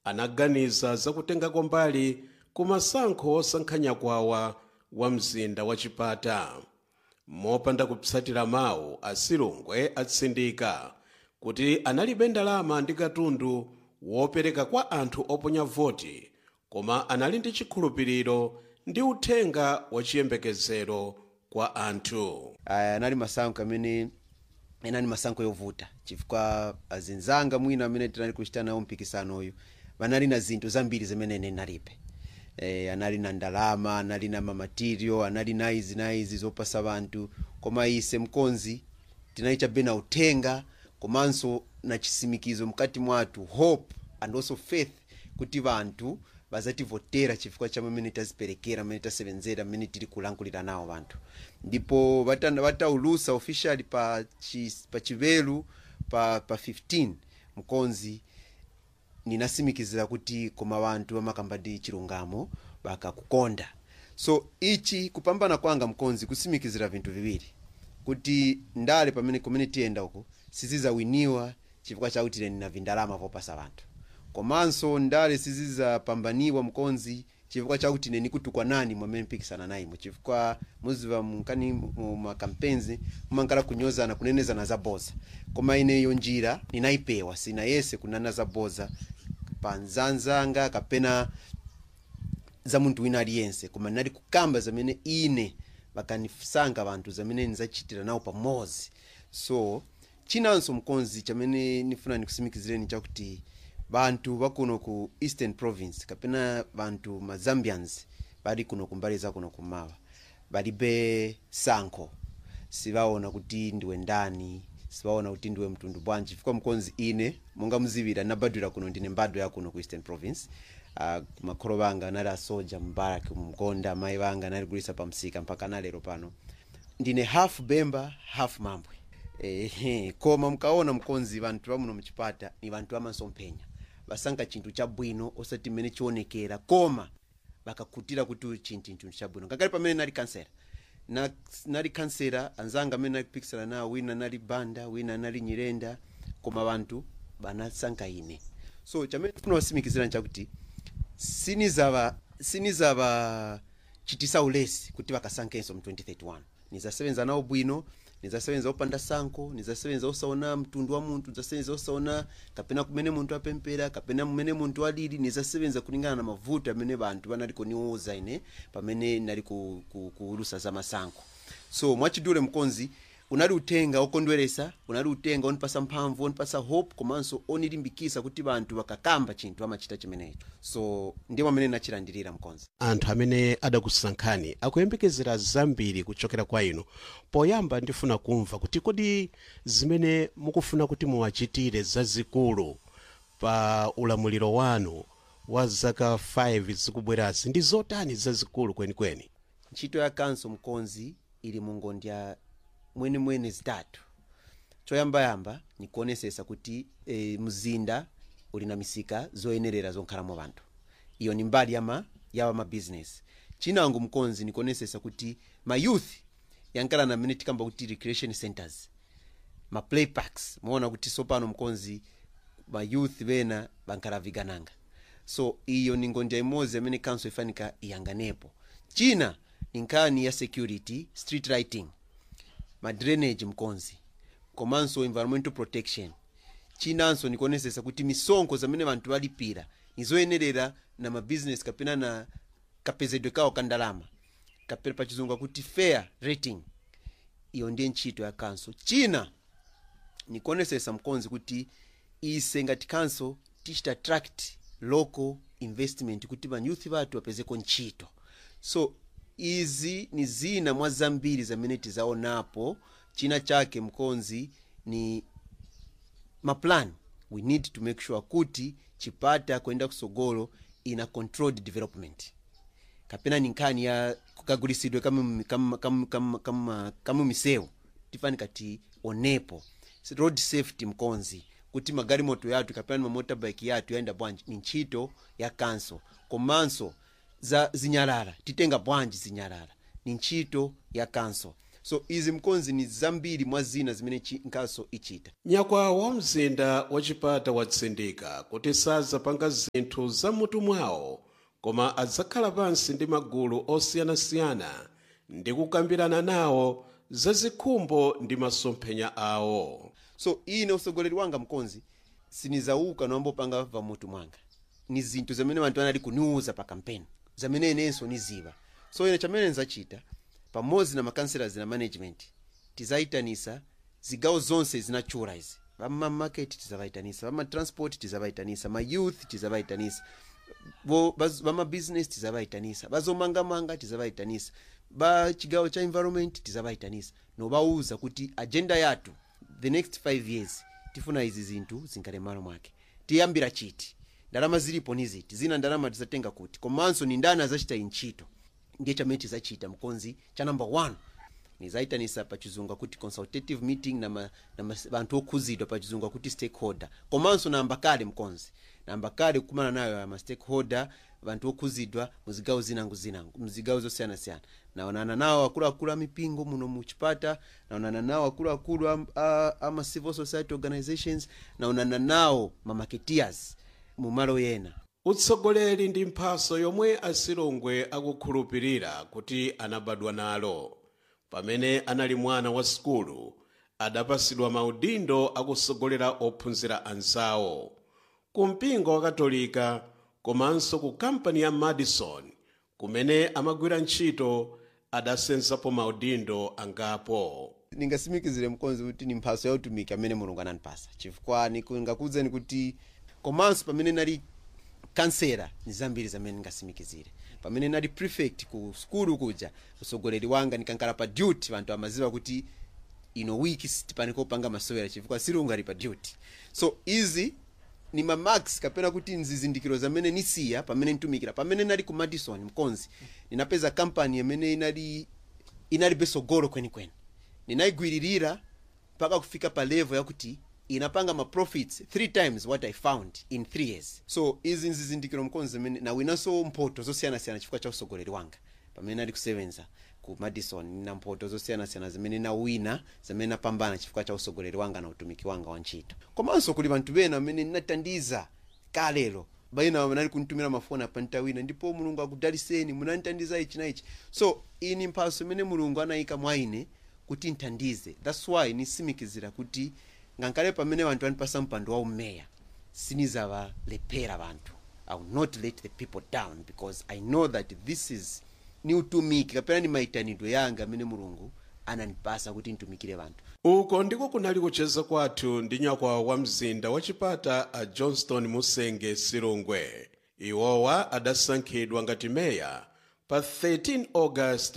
anaganiza zakutengako mbali ku masankho osankhanya kwawa wa mzinda wa chipata mopanda kupsatira mawu asilungwe atsindika kuti analibe ndalama ndi katundu wopereka kwa anthu oponya voti koma anali ndi chikhulupiriro ndi uthenga wachiyembekezero kwa anthu aya anali masankho amene anali masankho yovuta chifukwa azinzanga mwina amene tinali kuchita nawo mpikisano uyu vanali na zinthu zambiri zimene ine nalibe e, anali na ndalama anali na mamatirio anali na izi na izi zopasa vanthu koma ise mkonzi tinali chabe na uthenga komanso na chisimikizo mkati mwathu hope and also faith kuti vanthu vazativotera chifukwa cha mmene taziperekera mmene tasevenzera mmene tili kulankulira nawo vanthu ndipo vata- vataulusa officially pa, chi, pa chivelu pa, pa 15 mkonzi ninasimikizira kuti koma vanthu vamakamba ndi chilungamo vakakukonda so ichi kupambana kwanga mkonzi kusimikizira vinthu viwiri kuti ndale pamene kumene tiyenda uku sizizawiniwa chifukwa chakuti ine nina vindalama vopasa vanthu komanso ndale sizizapambaniwa mkonzi chifukwa chakuti ine nikutukwa nani mwamene mpikisana nayimo chifukwa muziva mkani mu makampenzi mumankala kunyozana kunenezana za boza koma ineyo njira ninayipewa sina yese kunana za boza pa nzanzanga kapena za munthu wina aliyense koma ndinali kukamba zamene ine vakanisankha vanthu zamene ndizachitira nawo pamodzi so chinanso mkonzi chamene nifuna ndikusimikizireni chakuti vanthu vakuno ku eastern province kapena vanthu mazambians vali kuno kumbali za kuno kumawa valibe sankho sivaona kuti ndiwe ndani sivaona kuti ndiwe mtundu bwanji chifukwa mkonzi ine monga muzivira nabadwira kuno ndine mbadwa ya kuno ku eastern province uh, makholo vanga anali asoja mbaraki mgonda amayi vanga analigulisa pa msika mpaka nalero pano ndine half bemba half mambwe ehe koma mkaona mkonzi vanthu vamuno mchipata ni vanthu vamasomphenya vasankha chinthu chabwino osati mmene chionekera koma vakakhutira kuti chinthu chinthu chabwino ngakhale pamene nali kansera na, nali kansera anzanga amene nali kupikisana nawo wina nali banda wina nali nyirenda koma vanthu vanasankha ine so chamene ndifuna kusimikizira nchakuti sinizava sinizava chitisa ulesi kuti vakasankhenso mu 2031 nizasebenza nawo bwino nizasebenza opanda sankho nizasebenza osaona mtundu wa munthu nizasebenza osaona kapena kumene munthu apempera kapena mmene munthu alili nizasebenza kulingana na mavuto amene vanthu vanali kuniuza ine pamene nali ku- ku- kuulusa za masankho so mwachidule mkonzi unali uthenga okondweresa unali uthenga onipasa mphamvu onipasa hope komanso onilimbikisa kuti vanthu vakakamba chinthu amachita chimenecho so ndiwo amene nachilandirira mkonzi anthu amene adakusankhani akuyembekezera zambiri kuchokera kwa inu poyamba ndifuna kumva kuti kodi zimene mukufuna kuti muwachitire zazikulu pa ulamuliro wanu wa zaka 5 zikubwerazi ndi zotani zazikulu kwenikweni ntchito ya kanso mkonzi ili mungondya mwenemwene zitatu choyambayamba nikuonesesa kuti e, mzinda uli na misika zoyenerera zonkhalamo vanthu iyo ni mbali yama yawa mabizinesi chinango mkonzi nikuonesesa kuti mayouth yankala na mmene tikamba kuti recreation centers ma play parks muona kuti sopano mkonzi mayouth vena bankhala vigananga so iyo ni ngonja imodzi amene council ifanika iyanganepo china ni nkhani ya security street lighting ma drainage mkonzi komanso environmental protection chinanso nikuonesesa kuti misonkho zamene vanthu valipira nizoyenerera na mabusiness kapena na kapezedwe kawo ka ndalama kapena pachizungu akuti fair rating iyo ndiye ntchito ya kanso china nikuonesesa mkonzi kuti ise ngati council tichita attract local investment kuti vanyuthi vathu vapezeko ntchito so izi ni zina mwa zambiri zamene tizaonapo china chake mkonzi ni maplan we need to make sure kuti chipata kuyenda kusogolo ina controlled development kapena ni nkhani ya kukagulisidwe kamu, kamu, kamu, kamu, kamu, kamu misewu tifanika tionepo road safety mkonzi kuti magalimoto yathu kapena mamotorbike yathu yayenda bwanji ni ntchito ya kanso komanso za zinyalala titenga bwanji zinyalala ni ntchito ya kanso so izi mkonzi ni zambiri mwa zina zimene chi- nkaso ichita nyakwawa wa mzinda wachipata watsindika kuti sazapanga zinthu za mutu mwawo koma adzakhala pansi ndi magulu osiyanasiyana ndi kukambirana nawo zazikhumbo ndi masomphenya awo so ine usogoleri wanga mkonzi sinizauka nombopanga va mutu mwanga ni zinthu zamene anthu anali kuniuza pa kampeni zamene inenso niziva so ine chamene nzachita pamodzi na makanselas na management tizayitanisa zigawo zonse zinachura izi vamamaketi tizavayitanisa vamatransport tizavayitanisa mayouth tizavayitanisa vo- baz- vamabusiness tizavayitanisa vazomangamanga tizavayitanisa ba chigawo cha environment tizavayitanisa novauza kuti agenda yathu the next 5 years tifuna izi zinthu zinkale malo mwake tiyambira chiti ndalama zilipo ni ziti zina ndalama tizatenga kuti komanso ni ndani azachita intchito ndiye chamene tizachita mkonzi cha number 1 nizayitanisa pachizungu akuti consultative meeting na, ma, na ma, anthu okhuzidwa pachizungu akuti stakeholder komanso namba kale mkonzi namba kale kukumana nayo ama stakeholder vanthu okhuzidwa muzigawo zinango zinango mzigawo zosiyanasiyana naonana nawo akuluakulu amipingo muno muchipata naonana nawo akuluakulu am- a- ama civil society organizations naonana nawo mamaketeers mumalo yena utsogoleri ndi mphaso yomwe asilungwe akukhulupirira kuti anabadwa nalo pamene anali mwana wa sukulu adapasidwa maudindo akusogolera ophunzira anzawo ku mpingo wa katolika komanso ku kampani ya madison kumene amagwira ntchito adasenzapo maudindo angapo ningasimikizire mkonzi kuti ni mphaso ya utumiki amene mulungu anandipasa chifukwa ningakuwuzeni kuti komanso pamene nali kansera ni zambiri zamene ningasimikizire pamene nali prefect ku skulu kuja usogoleri wanga nikankhala pa duty vanthu amaziva kuti ino wiki sitipaniko opanga masewera chifukwa silungu ali pa duty so izi ni mamax kapena kuti nzizindikiro zamene nisiya pamene ntumikira pamene nali ku madison mkonzi ninapeza kampani imene inali inalibe sogolo kwenikweni ninayigwiririra mpaka kufika pa level yakuti inapanga ma profits three times what i found in three years so izi nzizindikiro mkonzi zimene nawinanso mphoto zosiyanasiyana chifukwa cha usogoleri wanga pamene nali kusevenza ku madison nina mphoto zosiyanasiyana zimene nawina zimene napambana chifukwa cha usogoleri wanga na utumiki wanga wa ntchito komanso kuli vanthu bena amene ninatandiza kalelo baina nali kuntumira mafoni apa ntawina ndipo mulungu akudaliseni munanditandiza ichi na ichi so ini mphaso imene mulungu anayika mwa ine kuti nthandize thats why nisimikizira kuti ngankale pamene vanthu andipasa mpando wa umeya sinizavalepera vanthu i will not let the people down because i know that this is ni utumiki kapena ni maitanidwe yanga amene mulungu anandipasa kuti ntumikire vanthu uko ndiko kunali kucheza kwathu ndi nyakwawa wa mzinda wachipata a johnston musenge silungwe iwowa adasankhidwa ngati meya pa 13 august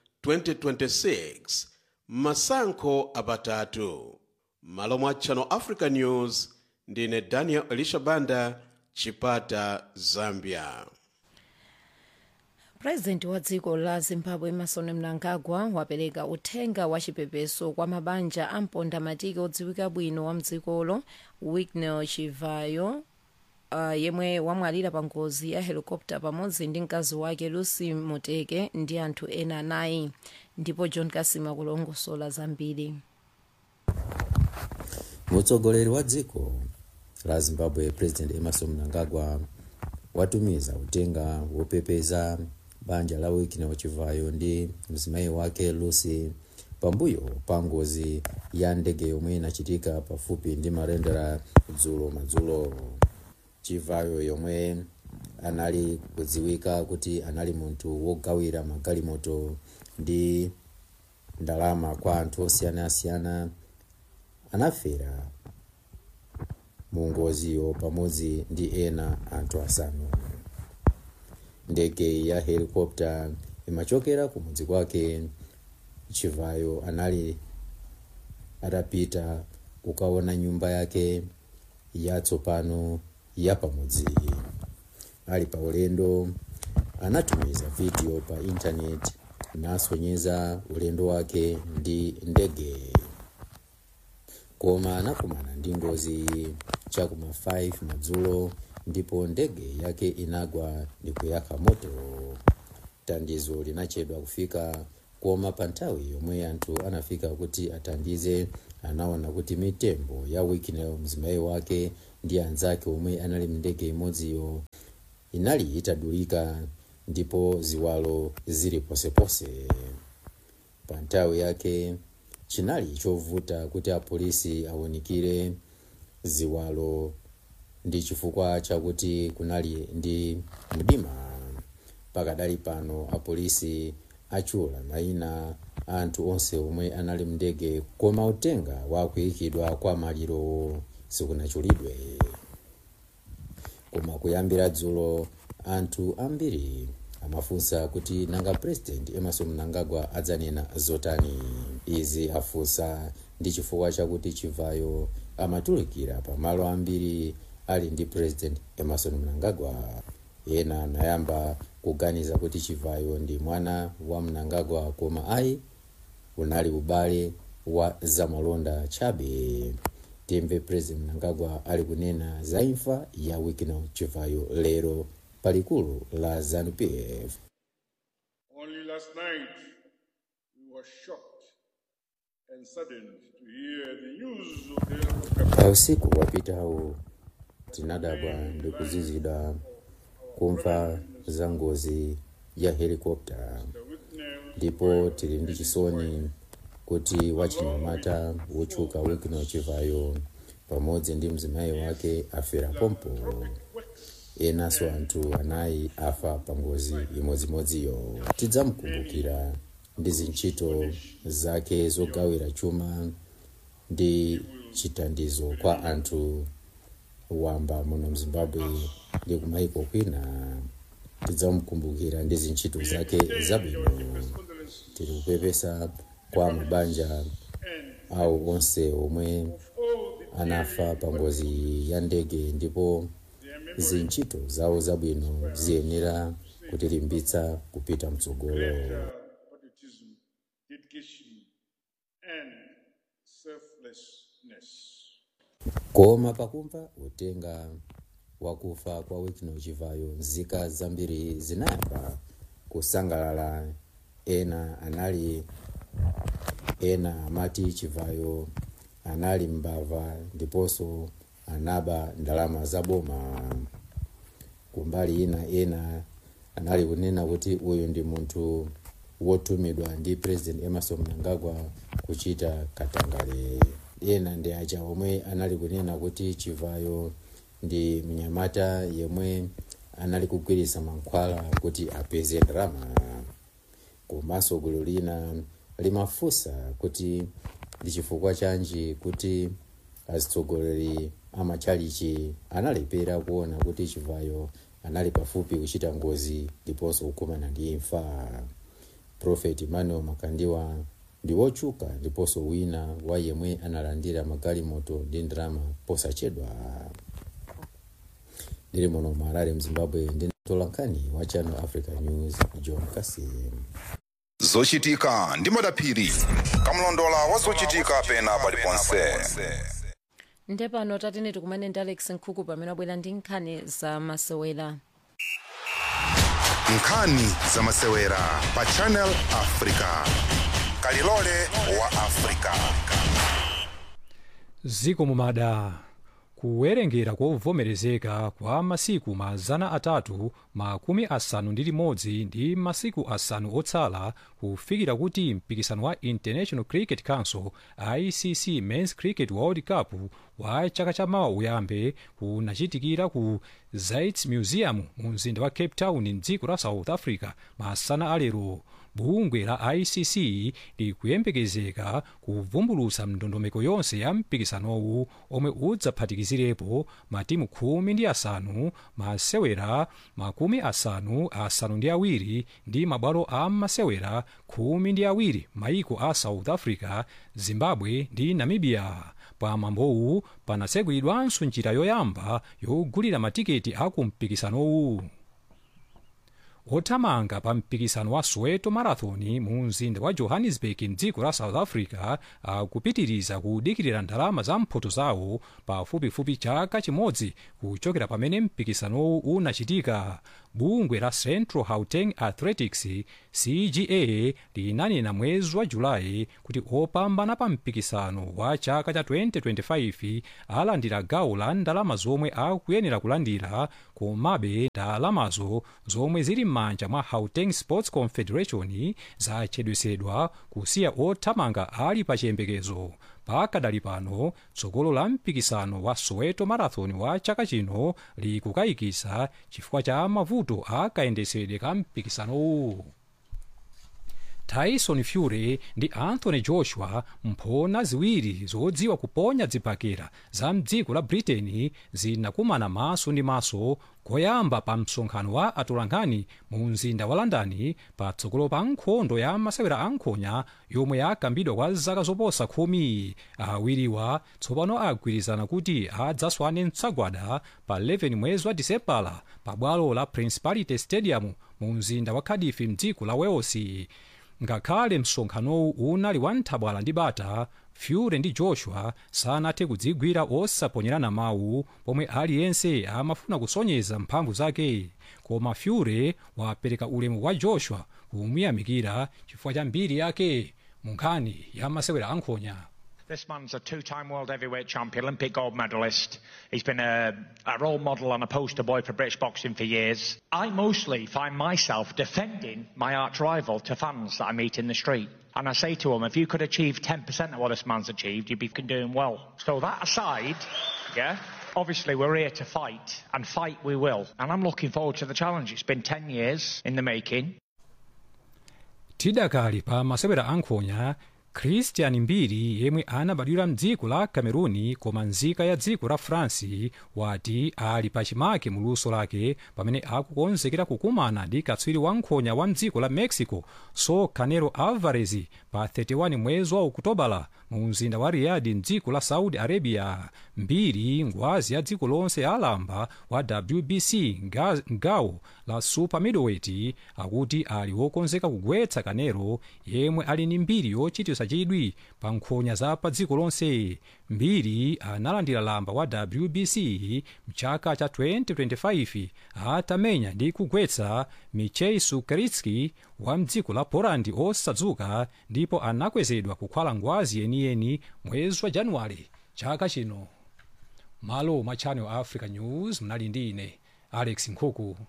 2026 masankho apatatu malo mwa channel africa news ndine daniel elisha banda chipata zambia purezidenti wa dziko la zimbabwe emerson mnangagwa wapereka uthenga wa chipepeso kwa mabanja a mpondamatiki odziwika bwino wa mdzikolo wignel chivayo uh, yemwe wamwalira pa ngozi ya helikopta pamodzi ndi mkazi wake lucy muteke ndi anthu ena anayi ndipo john kasima kulongosola zambiri mutsogoleri wa dziko la zimbabwe president emerson mnangagwa watumiza uthenga wopepesa banja la wignel chivayo ndi mzimayi wake lucy pambuyo pa ngozi ya ndege yomwe inachitika pafupi ndi marendera dzulo madzulo chivayo yomwe anali kudziwika kuti anali munthu wogawira magalimoto ndi ndalama kwa anthu osiyanasiyana anafera mu ngoziyo pamodzi ndi ena anthu asanu ndege ya helikopta imachokera kumudzi kwake chivayo anali atapita kukaona nyumba yake yatsopano ya pamudzi ali pa ulendo anatumiza video pa intaneti nasonyeza ulendo wake ndi ndege koma anakumana ndi ngozi chakuma 5 madzulo ndipo ndege yake inagwa ndi kuyaka moto thandizo linachedwa kufika koma pa nthawi yomwe anthu anafika kuti athandize anaona kuti mitembo ya wikineyo mzimayi wake ndi anzake omwe anali mndege imodziyo inali itadulika ndipo ziwalo zili posepose pa nthawi yake chinali chovuta kuti apolisi awunikire ziwalo ndi chifukwa chakuti kunali ndi mdima pakadali pano apolisi achula mayina a anthu onse omwe anali mndege koma utenga wakuyikidwa kwa maliro sikunachulidwe koma kuyambira dzulo anthu ambiri amafunsa kuti nanga president emerson mnangagwa adzanena zotani izi afunsa ndi chifukwa chakuti chivayo amatulukira pamalo ambiri ali ndi president emerson mnangagwa ena anayamba kuganiza kuti chivayo ndi mwana wa mnangagwa koma ayi unali ubale wa zamalonda chabe timve president mnangagwa ali kunena za imfa ya wikino chivayo lero palikulu la zanupf Only last night we were shocked and saddened to hear the news of the pa usiku wapitawu tinadabwa ndi kuzizidwa kumva za ngozi ya helikopta ndipo tili ndi chisoni kuti wachinyamata wotchuka wikino chivayo pamodzi ndi mzimayi wake afera pompo enanso anthu anayi afa pa ngozi imodzimodziyo tidzamkumbukira ndi zintchito zake zogawira chuma ndi chithandizo kwa anthu wamba muno mzimbabwe ndi kumayiko kwina tidzamkumbukira ndi zintchito zake zabwino tili kupepesa kwa mabanja awo onse omwe anafa pa ngozi ya ndege ndipo zintchito zawo zabwino ziyenera kutilimbitsa kupita mtsogolo patriotism, dedication, and selflessness. koma pakumva utenga wakufa kwa wikino chivayo nzika zambiri zinayamba kusangalala ena anali ena amati chivayo anali mbava ndiponso anaba ndalama za boma kumbali ina ena anali kunena kuti uyu ndi munthu wotumidwa ndi president emerson mnangagwa kuchita katangale ena ndi aja omwe anali kunena kuti chivayo ndi mnyamata yemwe anali kugwiritsa mankhwala kuti apeze ndalama komanso gulu lina limafunsa kuti ndi chifukwa chanji kuti azitsogoleri amachalichi analepera kuona kuti chivayo anali pafupi kuchita ngozi ndiponso kukumana ndi imfa profeti emmanuel makandiwa ndi wotchuka ndiponso wina wa yemwe analandira magalimoto ndi ndalama posachedwa ndili muno mu harare mzimbabwe ndi mtolankhani wa channel africa news john kasim zochitika ndi madaphiri kamlondola wa zochitika pena paliponse nde pano tatene tikumane ndi alex nkhuku pamene abwera ndi nkhani za masewera nkhani za masewera pa channel africa kalilole wa africa ziko mumada kuwerengera kovomerezeka kwa masiku mazana atatu makumi asanu ndi limodzi ndi masiku asanu otsala kufikira kuti mpikisano wa international cricket council icc mens cricket world cup wa chaka chamawa uyambe kunachitikira ku zaits museum mu mzinda wa cape town mdziko la south africa masana alero bungwe la icc likuyembekezeka kuvumbulutsa ndondomeko yonse ya mpikisanowu omwe udzaphatikizirapo matimu khumi ndi asanu masewera makumi asanu asanu ndi awiri ndi mabwalo a masewera khumi ndi awiri maiko a south africa zimbabwe ndi namibia pamwambowu panatsegulidwanso njira yoyamba yogulira matiketi aku mpikisanowu othamanga pa mpikisano wa soweto marathon mu mzinda wa johannesburg mdziko la south africa akupitiriza kudikirira ndalama za mphoto zawo pafupifupi chaka chimodzi kuchokera pamene mpikisanowu unachitika bungwe la central gauteng athletics cga linanena mwezi wa julayi kuti opambana pa mpikisano wa chaka cha 2025 alandira gawo la ndalama zomwe akuyenera kulandira komabe ndalamazo zomwe zili m'manja mwa gauteng sports confederation zachedwesedwa kusiya othamanga ali pa chiyembekezo pakadali pano tsogolo la mpikisano wa soweto marathon wa chaka chino likukayikisa chifukwa cha mavuto akayendesedwe ka mpikisanowu tyson fury ndi anthony joshua mphona ziwiri zodziwa kuponya zibakera za mdziko la britain zinakumana maso ndi maso koyamba pa msonkhano wa atolankhani mu mzinda wa london patsogolo pa nkhondo ya masewera ankhonya yomwe yakambidwa kwa zaka zoposa khumi awiriwa tsopano agwirizana kuti adzaswane mtsagwada pa 11 mwezi wa disembala pa bwalo la principality stadium mu mzinda wa cardiff mdziko la wales ngakhale msonkhanowu unali wa nthabwala ndi bata fury ndi joshua sanathe kudzigwira osaponyerana mawu pomwe aliyense amafuna kusonyeza mphamvu zake koma fury wapereka ulemu wa joshua kumuyamikira chifukwa cha mbiri yake mu nkhani ya masewera ankhonya This man's a two-time world heavyweight champion, Olympic gold medalist. He's been a, a role model and a poster boy for British boxing for years. I mostly find myself defending my arch rival to fans that I meet in the street. And I say to them, if you could achieve 10% of what this man's achieved, you'd be fucking doing well. So that aside, yeah, obviously we're here to fight, and fight we will. And I'm looking forward to the challenge. It's been 10 years in the making. tidakali pa masewera ankhonya christian mbiri yemwe anabadwira mdziko la cameruni koma nzika ya dziko la france wati ali pachimake mu luso lake pamene akukonzekera kukumana ndi katswiri wankhonya wa mdziko la mexico so canelo alvarez pa 31 mwezi wa okutobala mu mzinda wa riyadi mdziko la saudi arabia mbiri ngwazi ya dziko lonse alamba wa wbc nga- ngawo la super middleweight akuti ali wokonzeka kugwetsa kanelo yemwe ali ndi mbiri yochititsa chidwi pa nkhonya za pa dziko lonse mbiri analandira lamba wa wbc mchaka cha 2025 atamenya ndi kugwetsa michei sukaritski wa mdziko la poland osadzuka ndipo anakwezedwa kukhala ngwazi yeniyeni mwezi wa januwale chaka chino malo mwa channel africa news mnali ndi ine alex nkhuku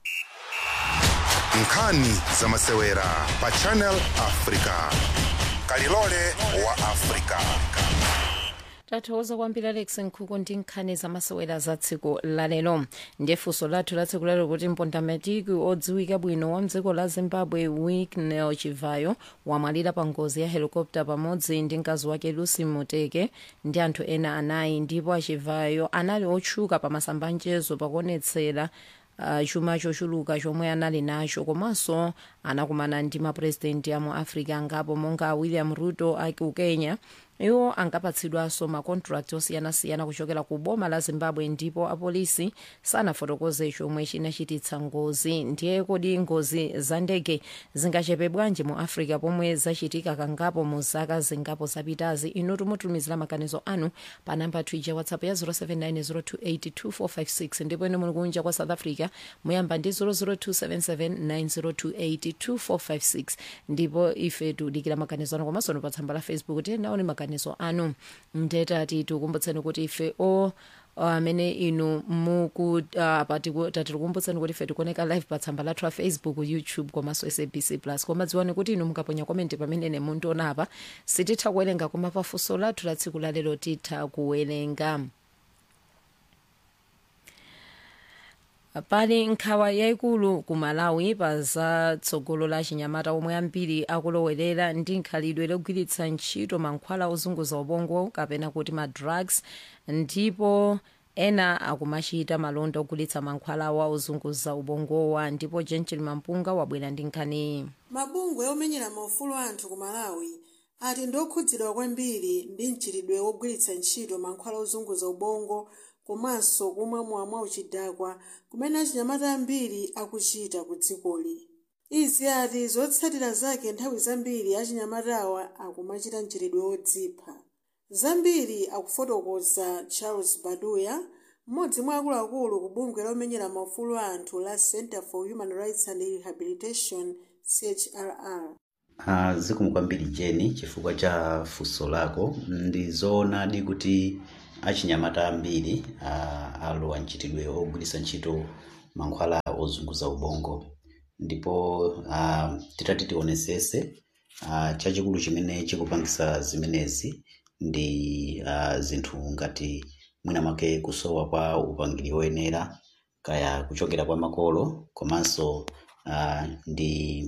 nkhani za masewera pa channel africa kalilole wa africa tathokoza kwambiri alex nkhuku ndi nkhani zamasewera za tsiku lalero ndiye funso lathu la tsiku lalero kuti mpondamatiki odziwika bwino wa mdziko la zimbabwe wicknell chivayo wamwalira pa ngozi ya helikopta pamodzi ndi mkazi wake lucy muteke ndi anthu ena anayi ndipo achivayo anali otchuka pa masambanjezo pakuonetsera uh, chuma chochuluka chomwe anali nacho komanso anakumana ndi mapurezidenti amu africa angapo monga william ruto aku kenya iwo ankapatsidwanso makontrakt osiyanasiyana kuchokera ku boma la zimbabwe ndipo apolisi sanafotokoze chomwe chinachititsa ngozi ndiye kodi ngozi za ndege zingachepe bwanji mu africa pomwe zachitika kangapo mu zaka zingapo zapitazi inu tumutumizira maganizo anu pa namba twija whatsapp ya 0790282456 ndipo inu muli kunja kwa south africa muyamba ndi 0027790282456 ndipo ife tudikira maganizo anu komanso pa tsamba la facebook tiyenaone maganizo anu ndetati tikukumbutseni kuti ife o amene inu muku uh, tatikukumbutsani kuti ife tikuoneka live pa tsamba lathu la facebook youtube komanso sabc plus koma dziwani kuti inu mukaponya komenti pamene mundiona apa sititha kuwerenga koma pafunso lathu la tsiku lalero titha kuwerenga pali nkhawa yayikulu ku malawi pa za tsogolo la chinyamata omwe ambiri akulowerera ndi nkhalidwe logwiritsa ntchito mankhwala ozunguza ubongo kapena kuti ma drugs ndipo ena akumachita malonda ogulitsa mankhwala wa ozunguza ubongowa ndipo gentil mampunga wabwera ndi nkhaniyi mabungwe omenyera maufulu anthu ku malawi ati ndokhudzidwa kwambiri ndi mchitidwe wogwiritsa ntchito mankhwala ozunguza ubongo komanso kumwa mwamwa uchidakwa kumene achinyamata ambiri akuchita ku dzikoli izi ati zotsatira zake nthawi zambiri achinyamatawa akumachita mchitidwe wodzipha zambiri akufotokoza charles baduya mmodzi mwa akuluakulu ku bungwe lomenyera maufulu a anthu la center for human rights and rehabilitation chrr Uh, zikomo kwambiri jeni chifukwa cha funso lako ndi zoonadi kuti achinyamata ambiri uh, alowa mchitidwe ogwiritsa ntchito mankhwala ozunguza ubongo ndipo uh, titati tionesese uh, chachikulu chimene chikupangisa zimenezi ndi uh, zinthu ngati mwina mwake kusowa kwa upangiri woyenera kaya kuchokera kwa makolo komanso uh, ndi